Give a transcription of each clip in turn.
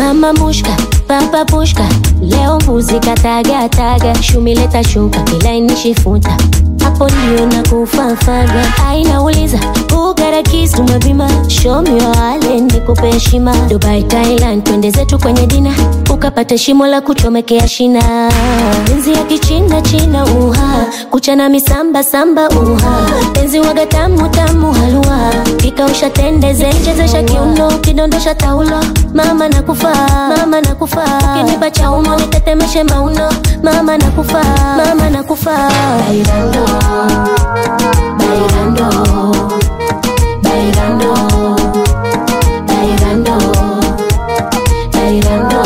mama mushka papa pushka leo mbuzi katagataga shumileta shuka kilainishi-futa hapo ndio na kufafaga ainauliza ugarakis tumepima shomiwale nikupe heshima dubai thailand twende zetu kwenye dina ukapata shimo la kuchomekea shina penzi ya kichina china uha kuchana misamba samba uha penzi waga tamu tamu halua kikausha tende zenjezesha kiuno kidondosha taulo mama nakufa mama nakufa kinipa cha umo nitetemeshe mauno mama nakufa mama nakufa bailando bailando bailando bailando bailando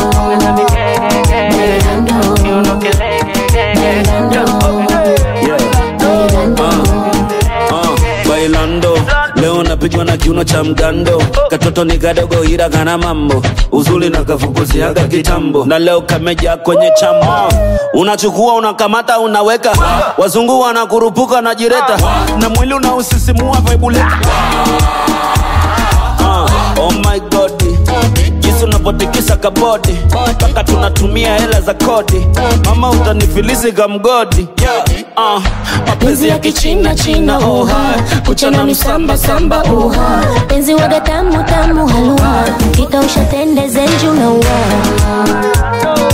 Uh, bailando leo napigwa na kiuno cha mgando katoto ni kadogo ila kana mambo uzuri na kafukuziaga kitambo na leo kameja kwenye chamo unachukua unakamata unaweka wazungu wanakurupuka na jireta na mwili unausisimua vaibuleta uh, oh my god jinsi unapotikisa kabodi mpaka tunatumia hela za kodi mama utanifilisi kamgodi yeah. uh, mapenzi ya kichina china oha kuchana misamba samba oha penzi waga tamu tamu halua kikausha tende zenju na ua